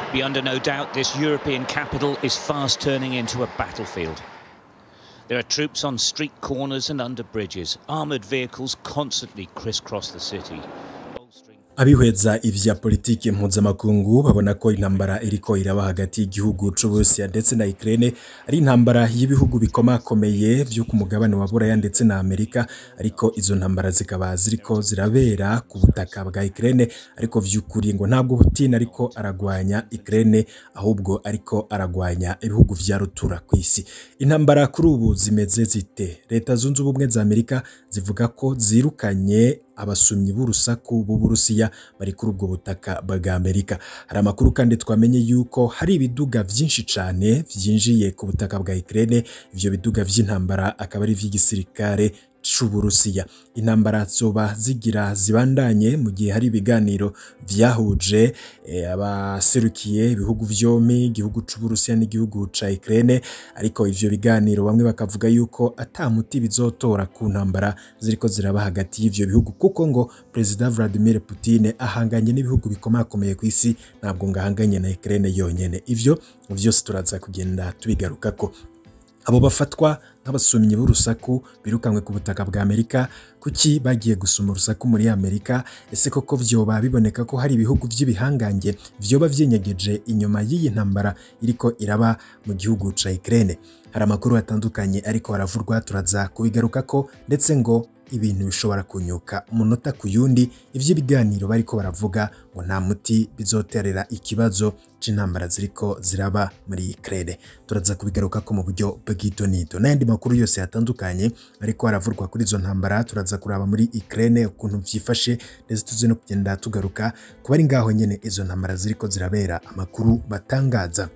Be under no doubt this European capital is fast turning into a battlefield. There are troops on street corners and under bridges. Armoured vehicles constantly crisscross the city. bolstering- abihweza ivya politiki mpuzamakungu babona ko intambara iriko iraba hagati y'igihugu c'Uburusiya ndetse na Ukraine ari intambara y'ibihugu bikomakomeye vyo ku mugabane wa Buraya ndetse na Amerika ariko izo ntambara zikaba ziriko zirabera ku butaka bwa Ukraine ariko vy'ukuri ngo ntabwo Putin ariko aragwanya Ukraine ahubwo ariko aragwanya ibihugu vya rutura kw'isi intambara kuri ubu zimeze zite leta zunze ubumwe za Amerika zivuga ko zirukanye abasumyi b'urusaku b'Uburusiya bari kuri ubwo butaka bwa Amerika. Hari amakuru kandi twamenye yuko hari ibiduga vyinshi cane vyinjiye ku butaka bwa Ukraine, ivyo biduga vy'intambara akaba ari ivy'igisirikare c'Uburusiya. Intambara zoba zigira zibandanye mu gihe hari ibiganiro vyahuje eh, abaserukiye ibihugu vyompi, igihugu c'Uburusiya n'igihugu ca Ukraine, ariko ivyo biganiro bamwe bakavuga yuko ata muti bizotora ku ntambara ziriko ziraba hagati y'ivyo bihugu kuko ngo Perezida Vladimir Putin ahanganye n'ibihugu bikomakomeye ku isi ntabwo ngo ahanganye na Ukraine yonyene. Ivyo vyose turaza kugenda tubigarukako. Abo bafatwa nk'abasumyi b'urusaku birukanywe ku butaka bwa Amerika kuki bagiye gusuma urusaku muri Amerika ese koko vyoba biboneka ko hari ibihugu vy'ibihangange vyoba vyenyegeje inyuma y'iyi ntambara iriko iraba mu gihugu ca Ukraine hari amakuru atandukanye ariko haravurwa turaza kubigarukako ndetse ngo ibintu bishobora kunyuka umunota ku yundi ivy'ibiganiro bariko baravuga ngo nta muti bizoterera ikibazo c'intambara ziriko ziraba muri Ukraine turaza kubigarukako mu buryo bw'itonito n'ayandi makuru yose yatandukanye ariko haravurwa kuri izo ntambara turaza kuraba muri Ukraine ukuntu vyifashe ndetse tuze no kugenda tugaruka kuba ari ngaho nyene izo ntambara ziriko zirabera amakuru batangaza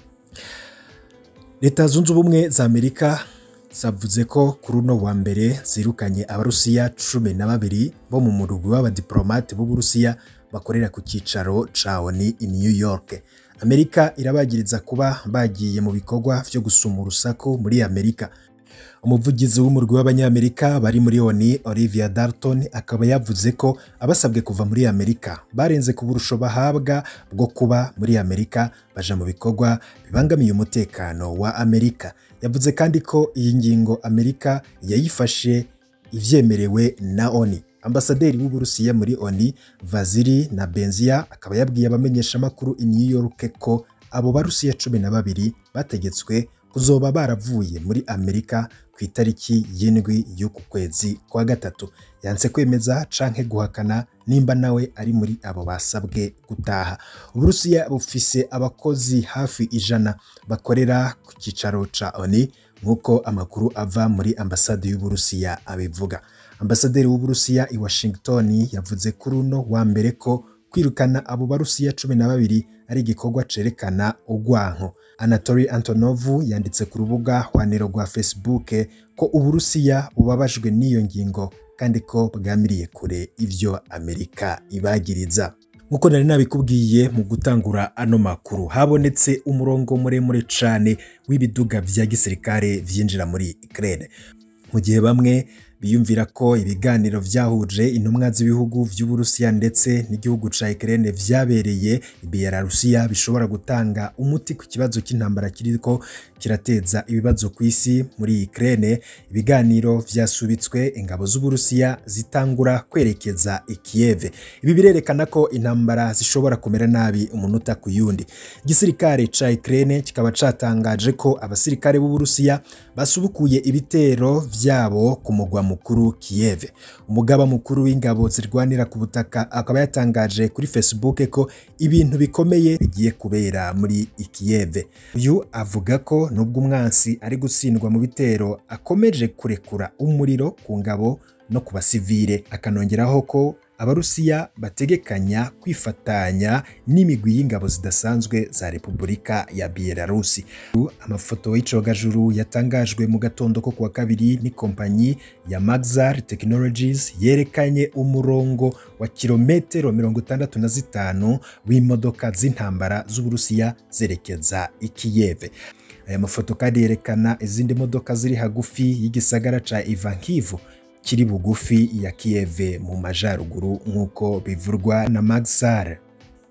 Leta zunze ubumwe za Amerika zavuze ko kuri uno wa mbere zirukanye abarusiya cumi na babiri bo mu murugwi w'abadiplomate b'uburusiya bakorera ku cyicaro ca ONU i New York. Amerika irabagiriza kuba bagiye mu bikorwa vyo gusuma urusaku muri Amerika. Umuvugizi w'umurwi w'abanyamerika bari muri ONU Olivia Dalton akaba yavuze ko abasabwe kuva muri Amerika barenze ku burusho bahabwa bwo kuba muri Amerika baja mu bikorwa bibangamiye umutekano wa Amerika. Yavuze kandi ko iyi ngingo Amerika yayifashe ivyemerewe na ONU. Ambasaderi w'Uburusiya muri ONU Vasili na Benzia akaba yabwiye abamenyeshamakuru i New York ko abo barusiya cumi na babiri bategetswe kuzoba baravuye muri Amerika ku itariki y'indwi y'uku kwezi kwa gatatu yanse kwemeza canke guhakana nimba nawe ari muri abo basabwe gutaha Uburusiya bufise abakozi hafi ijana bakorera ku cyicaro ca ONU nk'uko amakuru ava muri ambasade y'Uburusiya abivuga ambasaderi w'Uburusiya i Washington yavuze kuri uno wa mbere ko kwirukana abo barusiya cumi na babiri ari igikorwa cerekana urwanko Anatoly Antonov yanditse ku rubuga hwaniro rwa Facebook ko Uburusiya bubabajwe n'iyo ngingo kandi ko bwamiriye kure ivyo Amerika ibagiriza nk'uko nari nabikubwiye mu gutangura ano makuru habonetse umurongo muremure cane w'ibiduga vya gisirikare vyinjira muri Ukraine mu gihe bamwe biyumvira ko ibiganiro vyahuje intumwa z'ibihugu vy'Uburusiya ndetse n'igihugu ca Ukraine vyabereye i Belarusiya bishobora gutanga umuti ku kibazo cy'intambara kiriko kirateza ibibazo ku isi muri Ukraine ibiganiro vyasubitswe ingabo z'Uburusiya zitangura kwerekeza i Kiev ibi birerekana ko intambara zishobora kumera nabi umunota ku yundi igisirikare ca Ukraine kikaba catangaje ko abasirikare b'Uburusiya basubukuye ibitero vyabo ku mugwa mukuru Kiev umugaba mukuru w'ingabo zirwanira ku butaka akaba yatangaje kuri Facebook ko ibintu bikomeye bigiye kubera muri Kiev uyu avuga ko nubwo umwansi ari gutsindwa mu bitero akomeje kurekura umuriro ku ngabo no ku basivile akanongeraho ko abarusiya bategekanya kwifatanya n'imigwi y'ingabo zidasanzwe za Repubulika ya Belarusi amafoto y'icogajuru yatangajwe mu gatondo ko kuwa kabiri n'ikompanyi ya Maxar Technologies yerekanye umurongo wa kilometero mirongo itandatu na zitanu w'imodoka z'intambara z'Uburusiya zerekeza i Kiev aya mafoto kandi yerekana izindi modoka ziri hagufi y'igisagara ca Ivankiv kiri bugufi ya Kiev mu majaruguru nk'uko bivurwa na Maxar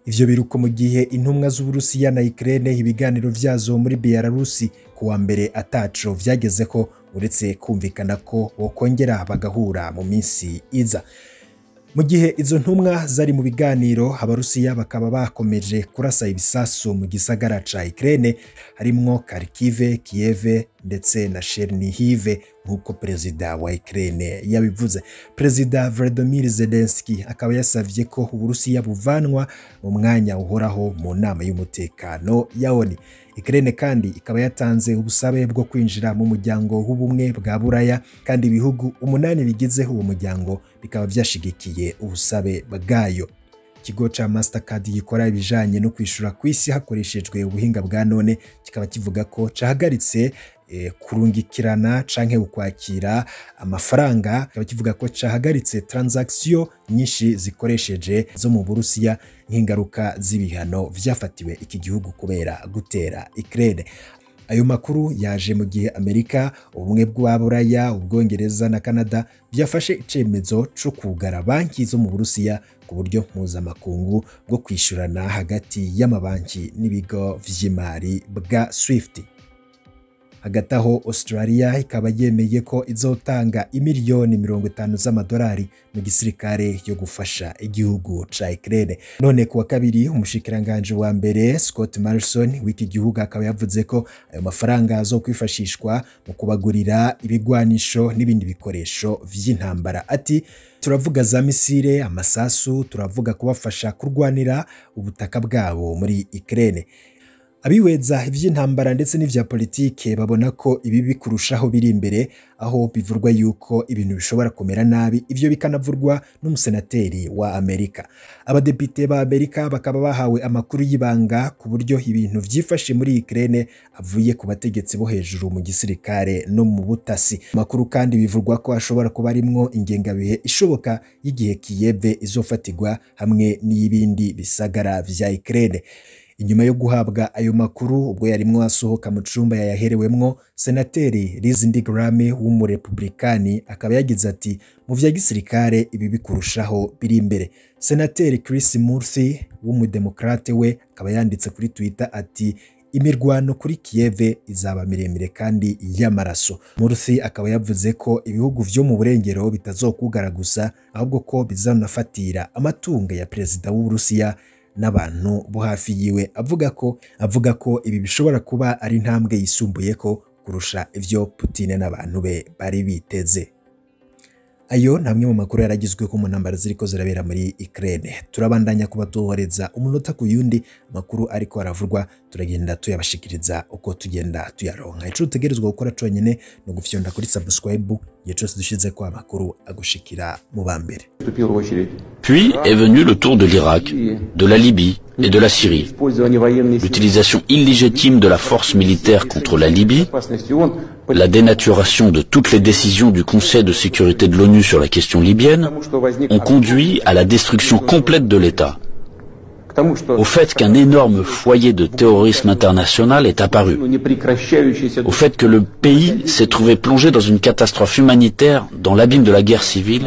ivyo biruko mu gihe intumwa z'Uburusiya na Ukraine ibiganiro vyazo muri Belarusi ku wa mbere ataco vyageze ko uretse kumvikana ko bokongera bagahura mu minsi iza mu gihe izo ntumwa zari mu biganiro abarusiya bakaba bakomeje kurasa ibisasu mu gisagara ca Ukraine harimwo Kharkiv, Kiev ndetse na Chernihiv nk'uko perezida wa Ukraine yabivuze. Perezida Volodymyr Zelensky akaba yasavye ko Uburusiya buvanwa mu mwanya uhoraho mu nama y'umutekano ya ONU. Ukraine kandi ikaba yatanze ubusabe bwo kwinjira mu muryango w'ubumwe bwa Buraya kandi ibihugu umunani bigize uwo muryango bikaba vyashigikiye ubusabe bwayo. Ikigo ca Mastercard gikora ibijanye no kwishura kw'isi hakoreshejwe ubuhinga bwa none kikaba kivuga ko cahagaritse e, kurungikirana canke ukwakira amafaranga kikaba kivuga ko cahagaritse transaction nyinshi zikoresheje zo mu Burusiya nk'ingaruka z'ibihano vyafatiwe iki gihugu kubera gutera Ukraine ayo makuru yaje mu gihe Amerika ubumwe bwa Buraya ubwongereza na Canada byafashe icemezo co kugara banki zo mu Burusiya ku buryo mpuzamakungu bwo kwishurana hagati y'amabanki n'ibigo vy'imari bwa Swift hagati aho Australia ikaba yemeye ko izotanga imiliyoni mirongo itanu z'amadolari mu gisirikare yo gufasha igihugu ca Ukraine. None kuwa kabiri umushikiranganje wa mbere Scott Morrison w'iki gihugu akaba yavuze ko ayo mafaranga azo kwifashishwa mu kubagurira ibigwanisho n'ibindi bikoresho vy'intambara. Ati turavuga za misile, amasasu, turavuga kubafasha kurwanira ubutaka bwabo muri Ukraine. Abiweza ivy'intambara ndetse n'ivya politike babona ko ibi bikurushaho biri imbere aho bivurwa yuko ibintu bishobora kumera nabi ivyo bikanavurwa n'umusenateri wa Amerika. Abadepite ba Amerika bakaba bahawe amakuru y'ibanga ku buryo ibintu vyifashe muri Ukraine avuye ku bategetsi bo hejuru mu gisirikare no mu butasi. Amakuru kandi bivurwa ko ashobora kuba arimwo ingengabihe ishoboka y'igihe Kiev izofatirwa hamwe n'ibindi bisagara vya Ukraine. Inyuma yo guhabwa ayo makuru ubwo yarimwo asohoka mu cumba yayaherewemwo senateri Lindsey Graham w'umurepublikani akaba yagize ati mu vya gisirikare ibi bikurushaho biri imbere senateri Chris Murphy w'umudemokrate we akaba yanditse kuri Twitter ati imirwano kuri Kiev izaba miremire kandi y'amaraso. Murphy akaba yavuze ko ibihugu vyo mu burengero bitazokugara gusa ahubwo ko bizanafatira amatungo ya perezida w'Uburusiya n'abantu bo hafi yiwe avuga ko avuga ko ibi bishobora kuba ari intambwe yisumbuye ko kurusha ivyo Putin n'abantu be bari biteze ayo namwe mu makuru yaragizwe ko mu ntambara ziriko zirabera muri Ukraine turabandanya kubatohoreza umunota ku yundi makuru ariko aravurwa turagenda tuyabashikiriza uko tugenda tuyaronka ico utegerezwa gukora conyene no gufyonda kuri subscribe igihe cose dushize ko amakuru agushikira mu bambere Puis est venu le tour de l'Irak, de la Libye et de la Syrie. L'utilisation illégitime de la force militaire contre la Libye, la dénaturation de toutes les décisions du Conseil de sécurité de l'ONU sur la question libyenne ont conduit à la destruction complète de l'État. Au fait qu'un énorme foyer de terrorisme international est apparu. Au fait que le pays s'est trouvé plongé dans une catastrophe humanitaire dans l'abîme de la guerre civile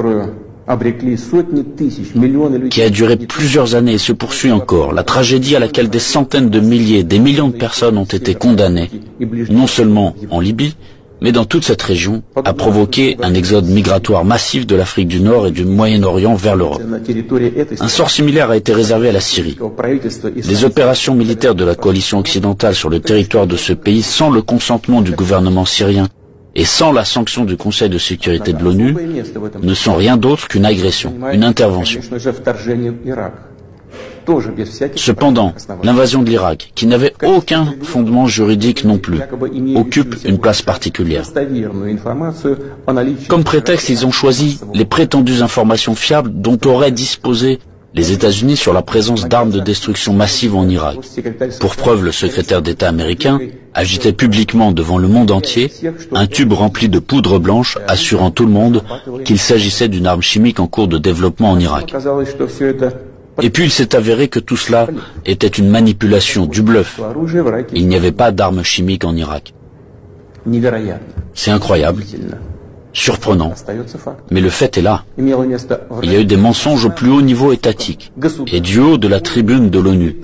qui a duré plusieurs années et se poursuit encore, la tragédie à laquelle des centaines de milliers, des millions de personnes ont été condamnées, non seulement en Libye, mais dans toute cette région, a provoqué un exode migratoire massif de l'Afrique du Nord et du Moyen-Orient vers l'Europe. Un sort similaire a été réservé à la Syrie. Les opérations militaires de la coalition occidentale sur le territoire de ce pays sans le consentement du gouvernement syrien et sans la sanction du Conseil de sécurité de l'ONU ne sont rien d'autre qu'une agression, une intervention. Cependant, l'invasion de l'Irak, qui n'avait aucun fondement juridique non plus, occupe une place particulière. Comme prétexte, ils ont choisi les prétendues informations fiables dont auraient disposé les États-Unis sur la présence d'armes de destruction massive en Irak. Pour preuve, le secrétaire d'État américain agitait publiquement devant le monde entier un tube rempli de poudre blanche assurant tout le monde qu'il s'agissait d'une arme chimique en cours de développement en Irak. Et puis il s'est avéré que tout cela était une manipulation, du bluff. Il n'y avait pas d'armes chimiques en Irak. C'est incroyable. Surprenant. Mais le fait est là. Il y a eu des mensonges au plus haut niveau étatique et du haut de la tribune de l'ONU.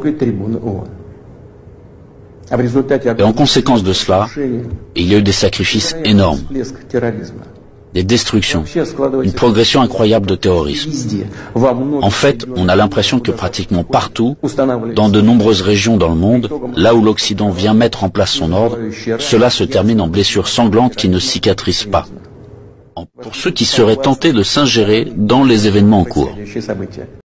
Et en conséquence de cela, il y a eu des sacrifices énormes, des destructions, une progression incroyable de terrorisme. En fait, on a l'impression que pratiquement partout, dans de nombreuses régions dans le monde, là où l'Occident vient mettre en place son ordre, cela se termine en blessures sanglantes qui ne cicatrisent pas. Pour ceux qui seraient tentés de s'ingérer dans les événements en cours.